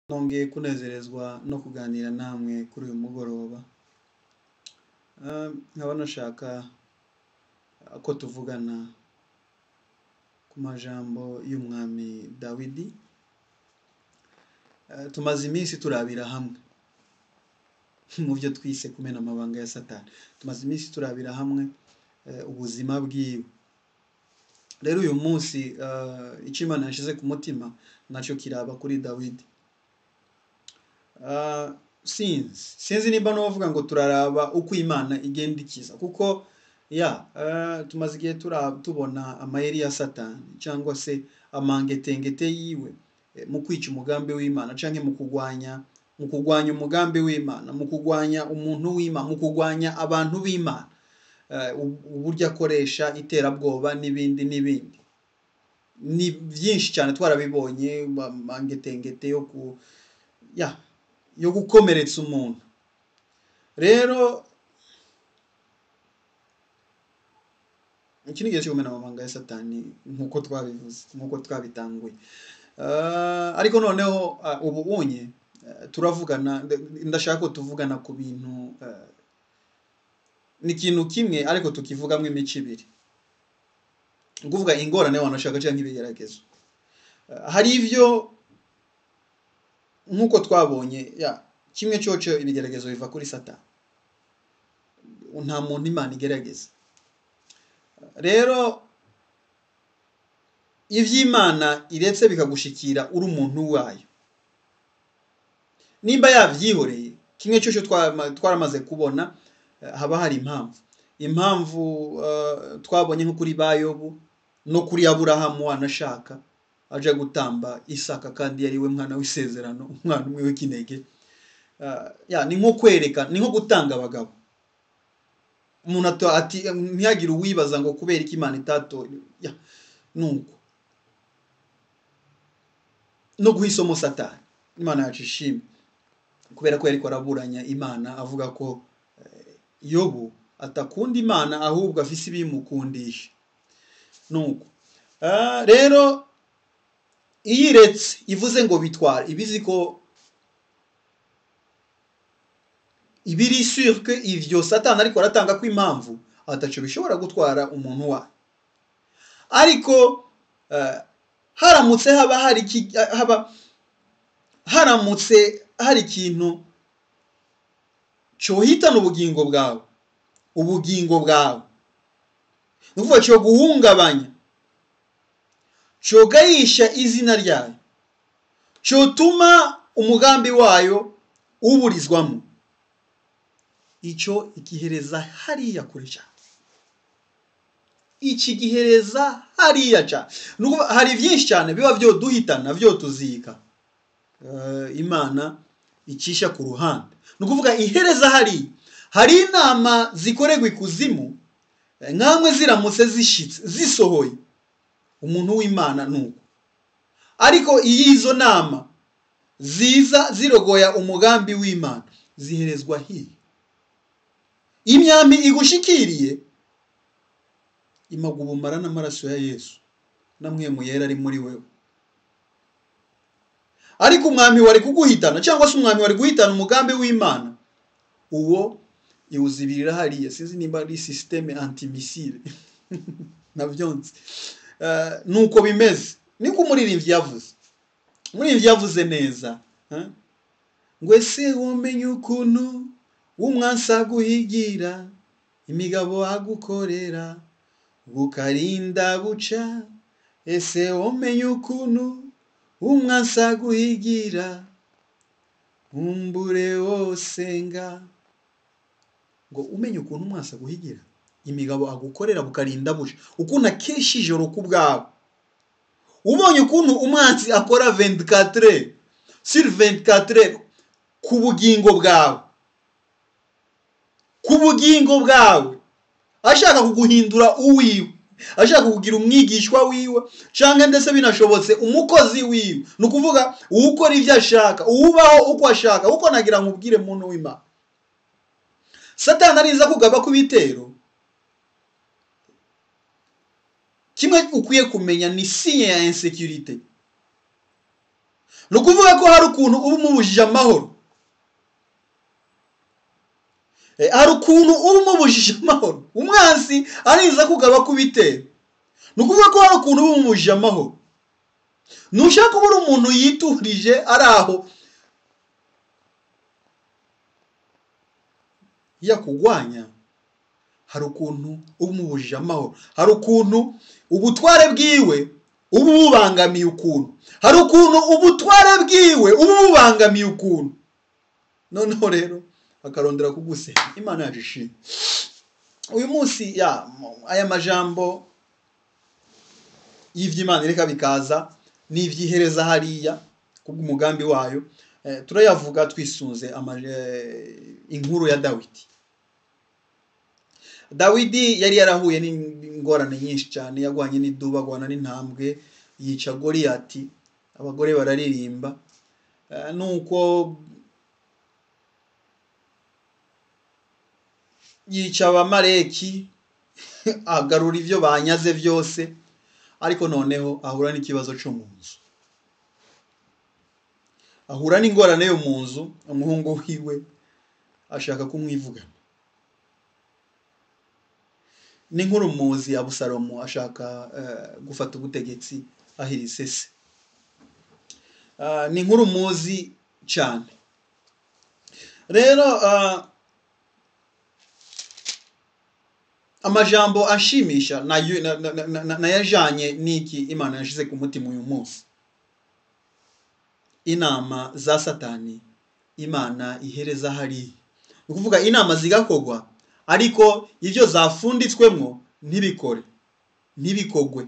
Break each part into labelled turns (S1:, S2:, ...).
S1: nongeye kunezerezwa no kuganira namwe kuri uyu mugoroba Ah, nkaba nashaka ko tuvugana ku majambo y'umwami dawidi Ah, tumaze iminsi turabira hamwe mu byo twise kumena amabanga ya satani tumaze iminsi turabira hamwe eh, ubuzima bwiwe rero uyu munsi ah, icyo imana yashyize ku mutima nacyo kiraba kuri dawidi Ah, sinzi sinzi nimba n'uvuga ngo turaraba uko imana igenda ikiza kuko ya ah, tumaze igihe tura- tubona amayeri ya satani cyangwa se amangetengete yiwe eh, mu kwica umugambi w'imana cyangwa mu kurwanya mu kurwanya umugambi w'imana mu kurwanya umuntu w'imana mu kurwanya abantu b'imana Eh, ub- uburyo akoresha iterabwoba n'ibindi n'ibindi ni byinshi cyane twarabibonye amangetengete yo ku ya yo gukomeretsa umuntu rero iki ni igihe cyo kumena amabanga ya satani nk'uko twabivuze nk'uko twabitanguye Ah, ariko noneho ah, ubu unye eh, turavugana nda- ndashaka ko tuvugana ku bintu eh, ni ikintu kimwe ariko tukivugamo imico ibiri ni ukuvuga ingorane wanashaka cyangwa ibigeragezo Ah, hari ibyo nk'uko twabonye ya kimwe cyoco ibigeragezo biva kuri satani nta muntu imana igerageza rero iby'imana iretse bikagushikira uri umuntu wayo nimba yabyihoreye kimwe cyoco twama- twaramaze kubona eh, haba hari impamvu impamvu eh, twabonye nko kuri bayobu no kuri aburahamu wanashaka aje gutamba isaka kandi yari we mwana w'isezerano umwana umwe w'ikinege Ah, ya ni nko kwereka ni nko gutanga abagabo umuntu ato- ati ntihagire uwibaza ngo kubera iki imana itato ya nuko no guha isomo satani imana yacu ishimwe kubera ko yariko araburanya imana avuga ko eh, yobu atakunda imana ahubwo afise ibimukundisha nuko Ah, rero iyo iretse ivuze ngo bitwara ibizi ko ibiri sûr que ivyo satani ariko aratanga ko impamvu ataco bishobora gutwara umuntu wayo ariko eh, haramutse haba hari iki- haba haramutse hari ikintu cohitana ubugingo bwawe ubugingo bwawe ni ukuvuga cyo guhungabanya cogayisha izina ryayo cotuma umugambi wayo uburizwamo icyo igihereza hariya kure cyane iki gihereza hariya cyane Ni ukuvuga, hari byinshi cyane biba byo duhitana byo tuzika Eh, imana icisha ku ruhande ni ukuvuga ihereza hariya hari inama zikorerwa ikuzimu eh, nkamwe ziramutse zishitse zisohoye umuntu w'imana nuko ariko iyo izo nama ziza zirogoya umugambi w'imana ziherezwa hiya imyambi igushikiriye imaga ubumara n'amaraso ya yesu namwe mu yera ari muri wewe ariko umwami wari kuguhitana cyangwa se umwami wari guhitana umugambi w'imana uwo iwuzibirira hariya sinzi nimba ari sisiteme antimisile nabyo nzi Eh, nuko bimeze niko umuririmbyi yavuze umuririmbyi yavuze neza eh? ngo ese womenye ukuntu umwansi aguhigira imigabo agukorera bukarinda buca ese womenye ukuntu umwansi aguhigira umbure wose nga ngo umenye ukuntu umwansi aguhigira imigabo agukorera bukarinda buca ukuntu akesha ijoro ku bwawe ubonye ukuntu umwansi akora 24 sur 24 ku bugingo bwawe ku bugingo bwawe ashaka kuguhindura uwiwe ashaka kukugira umwigishwa wiwe cyangwa ndetse binashobotse umukozi wiwe ni ukuvuga uwukora ibyo ashaka uwubaho uko ashaka uko nagira ngo ubwire muntu w'imana satani ariza kugaba ku bitero kimwe ukwiye kumenya ni sinye ya insekirite ni ukuvuga ko hari ukuntu uba umubujije amahoro Eh, hari ukuntu uba umubujije amahoro umwansi ariza kugaba kubitera ni ukuvuga ko hari ukuntu uba umubujije amahoro ntushaka kuba uri umuntu yiturije ari aho yakugwanya hari ukuntu uba umubujije amahoro hari ukuntu ubutware bwiwe uba ububangamiye ukuntu hari ukuntu ubutware bwiwe uba ububangamiye ukuntu noneho rero akarondera kugusenya imana yacu ishimwe uyu munsi ya aya majambo y'iby'imana reka bikaza n'iby'ihereza hariya kubw'umugambi wayo eh, turayavuga twisunze ama- eh, inkuru ya dawidi dawidi yari yarahuye n'ingorane nyinshi cyane yagwanye n'iduba agwana n'intambwe yica goriyati abagore bararirimba Eh, nuko yica abamareki agarura ibyo banyaze byose ariko noneho ahura n'ikibazo cyo mu nzu ahura n'ingorane yo mu nzu umuhungu wiwe ashaka kumwivugana n'inkuru muzi abusalomu ashaka eh, gufata ubutegetsi ahirise se Ah, ni inkuru muzi cyane rero ah, amajambo ashimisha nayo- na- na- na- na- nayajanye n'iki imana yashize ku mutima uyu munsi inama za satani imana ihereza hariya ni ukuvuga inama zigakorwa ariko ibyo zafunditswemo ntibikore ntibikogwe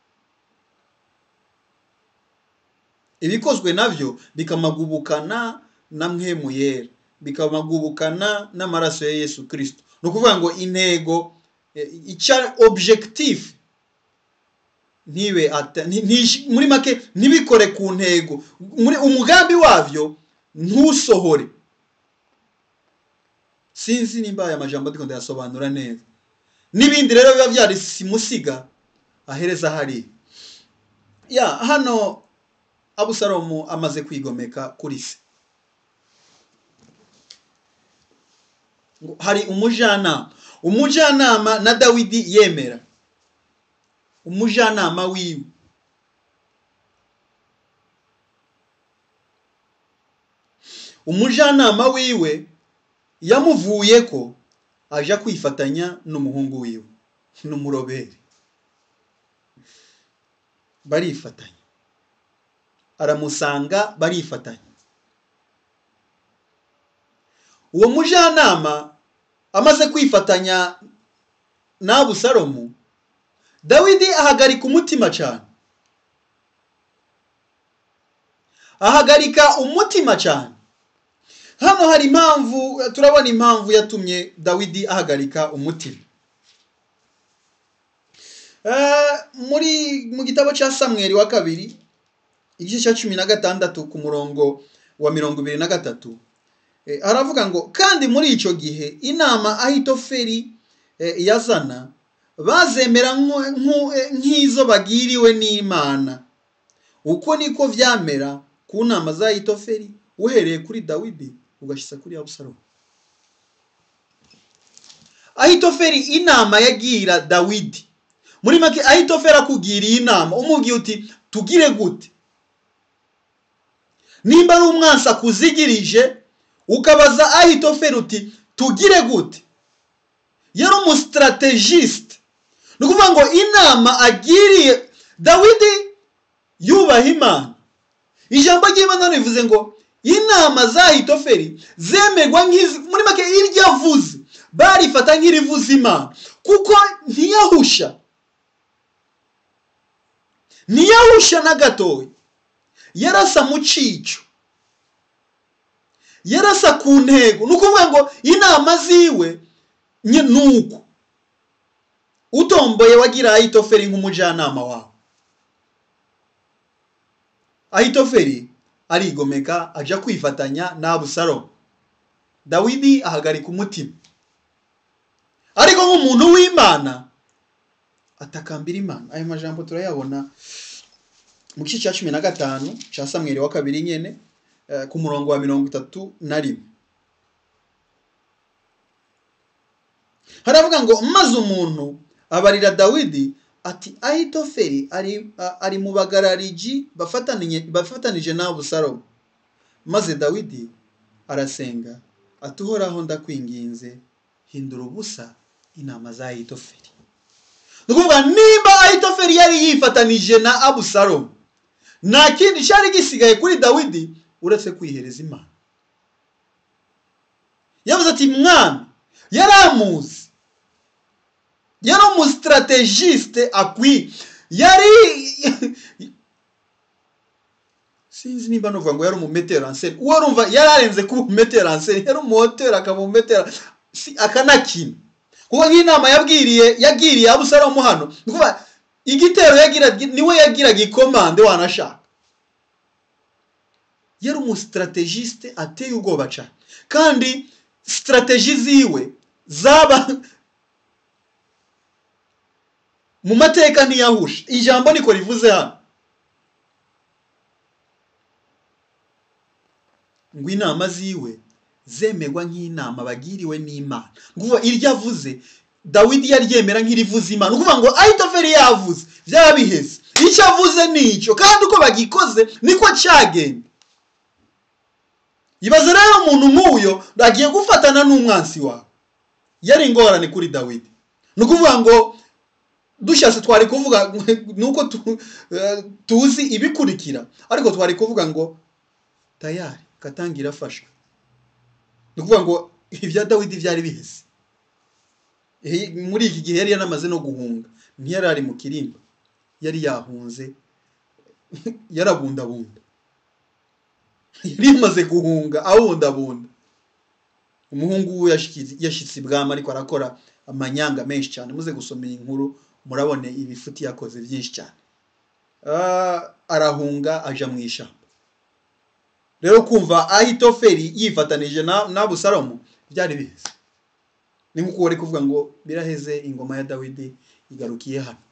S1: ibikozwe nabyo bikamagubukana na mwemu yera bikamagubukana n'amaraso ya yesu kirisito ni ukuvuga ngo intego eh, icya objectif ntibe ata- nti- ntish- muri make ntibikore ku ntego muri umugambi wabyo ntusohore sinzi nimba aya majambo ndiko ndayasobanura neza n'ibindi rero biba byari simusiga ahereza hariya ya hano abusalomu amaze kwigomeka kuri se ngo hari umujyanama umujyanama na dawidi yemera umujyanama wiwe umujyanama wiwe yamuvuye ko aja kwifatanya n'umuhungu wiwe n'umuroberi barifatanya aramusanga barifatanya uwo mujyanama amaze kwifatanya n'abusalomu dawidi ahagarika umutima cyane ahagarika umutima cyane hano hari impamvu turabona impamvu yatumye dawidi ahagarika umutima Eh, muri mu gitabo cya samweri wa kabiri igice cya cumi na gatandatu ku murongo wa mirongo ibiri na gatatu Eh, aravuga ngo kandi muri icyo gihe inama ahitoferi eh, yazana bazemera nko- nko- eh, nk'izo bagiriwe n'imana uko niko vyamera ku nama za ahitoferi uhereye kuri dawidi ugashyitsa kuri abusalomu ahitoferi inama yagira dawidi muri make ahitoferi akugiriye inama umubwiye uti tugire gute nimba ari umwansi akuzigirije ukabaza ahitoferi uti tugire gute yari umusitarategisite ni ukuvuga ngo inama agiriye dawidi yubaha imana ijambo ry'imana rivuze ngo inama za ahitoferi zemerwa nk'izi muri make iryo avuze barifata nk'irivuza imana kuko ntiyahusha ntiyahusha na gatoya yarasa mu cico yarasa ku ntego ni ukuvuga ngo inama ziwe nye- ni uko utomboye wagira ahitoferi nk'umujyanama wawe ahitoferi arigomeka aja kwifatanya n'abusalomu dawidi ahagarika umutima ariko nk'umuntu w'imana atakambira imana ayo majambo turayabona mu gice cya cumi na gatanu cya samweri wa kabiri nyine eh, ku murongo wa mirongo itatu na rimwe haravuga ngo maze umuntu abarira dawidi ati ahitoferi ari, a- ari mu bagarariji bafatanije bafatanije n'abusalomu maze dawidi arasenga ati uhoraho ndakwinginze hindura ubusa inama za ahitoferi ni ukuvuga nimba ahitoferi yari yifatanije na abusalomu nta kindi cyari gisigaye kuri dawidi uretse kwihereza imana yavuze ati mwami yari amuzi yari umusitarategisite akwiye yari sinzi nimba nuvuga ngo yari umumeteranseri uwo rumva yari arenze kuba umumeteranseri yari umuhoteri akaba umumetera si akanakina kuko nk'inama yabwiriye yagiriye abusalomu hano ni ukuvuga igitero yagira niwe yagiraga ikomande wanashaka yari umusitarategisite ateye ubwoba cyane kandi sitarateji ziwe zaba mu mateka ntiyahusha ijambo niko rivuze hano ngo inama ziwe zemerwa nk'inama bagiriwe n'imana nguva iryo avuze dawidi yaryemera nk'irivuze imana ukuvuga ngo ahitoferi yavuze byaba biheze icyo avuze ni icyo kandi uko bagikoze niko cyagenda ibaze rero umuntu nk'uyo agiye gufatana n'umwansi wawe yari ingorane kuri dawidi ni ukuvuga ngo dushatse twari kuvuga nuko tu- eh, tuzi ibikurikira ariko twari kuvuga ngo tayari katangira afashwe ni ukuvuga ngo ibya dawidi byari biheze Eh, muri iki gihe yari yanamaze no guhunga ntiyari ari mu kirimba yari yahunze yarabundabunda yari yamaze guhunga abundabunda umuhungu we yashyikize- yashyitse ibwami ariko arakora amanyanga menshi cyane muze gusoma iyi nkuru murabone ibifuti yakoze byinshi cyane Ah, arahunga aja mu ishyamba rero kumva ahitoferi yifatanije na n'abusalomu byari biheze ni nk'uko wari kuvuga ngo biraheze ingoma ya dawidi igarukiye hano